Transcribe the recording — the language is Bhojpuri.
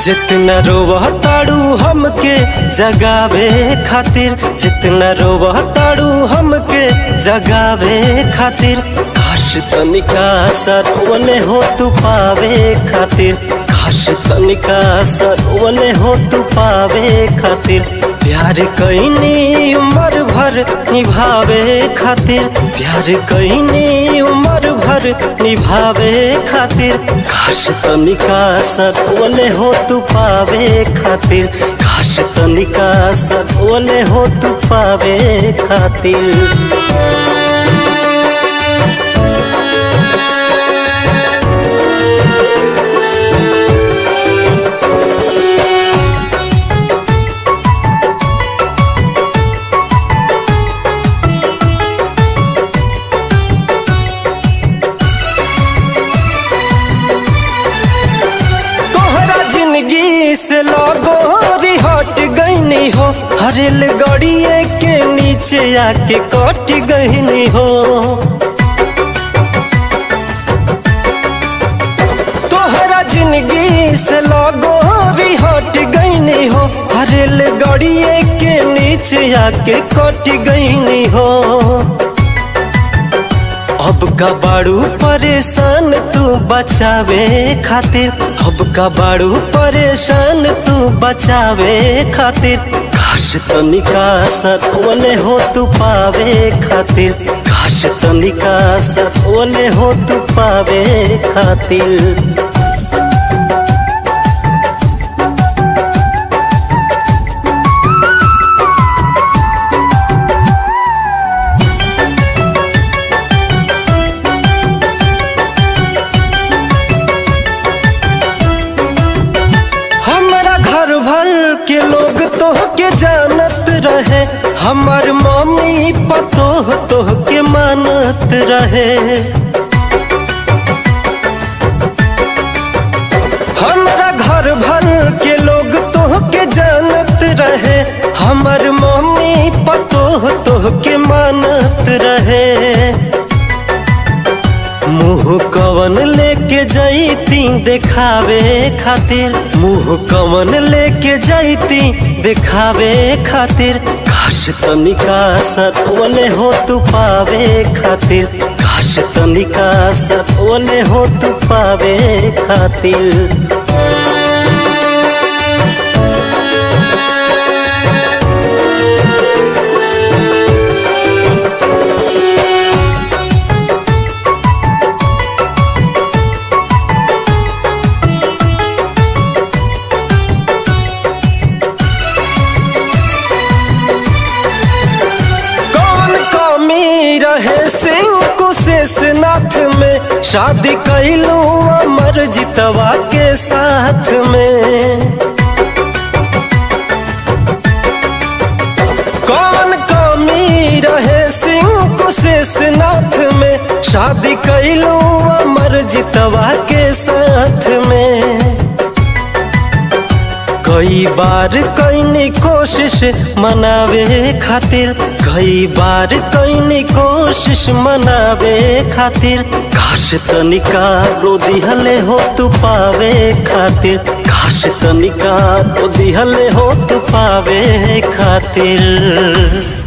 जितना रोवह ताड़ू हमके जगावे खातिर जितना रोवह ताड़ू हमके जगावे खातिर काश तनिका सरवने हो तू पावे खातिर काश तनिका सरवने हो तू पावे खातिर प्यार कैनी उम्र भर निभावे खातिर प्यार कैनी उम्र भर निभावे खातिर काश तनिका सतवले हो तू पावे खातिर काश तनिका सतवले हो तू पावे खातिर तोहरा जिंदगी से लगो हट गईनी हो हरेल गड़िए के नीचे आके कट गईनी हो तोहरा जिंदगी से लगो हट गईनी हो हरेल गड़िए के नीचे आके कट गईनी हो अब का बाड़ू परेशान तू बचावे खातिर अब का बाड़ू परेशान तू बचावे खातिर काश तनिका सतवले हो तू पावे खातिर काश तनिका सतवले हो तू पावे खातिर हमारा घर भर के लोग तो के जानत रहे हमार मम्मी पतोह तो के मानत रहे हमारा घर भर के लोग तो के जानत रहे हमार मम्मी पतोह तो के मानत रहे मुंह कवन लेके जैती देखावे खातिर मुंह कवन लेके जैती देखावे खातिर काश तनिका सतवले हो तू पावे खातिर काश तनिका सतवले हो तू पावे खातिर कौन कमी रहे सिंह कुशेषनाथ में शादी कैलू अमर जितवा के साथ में कौन कमी रहे सिंह कुशेषनाथ में शादी कैलू अमर जितवा के साथ में कई बार कैनी कोशिश मनावे खातिर कई बार कैनी कोशिश मनावे खातिर काश तनिका रो दिहले हो तू पावे खातिर काश तनिका रो दिहले हो तू पावे खातिर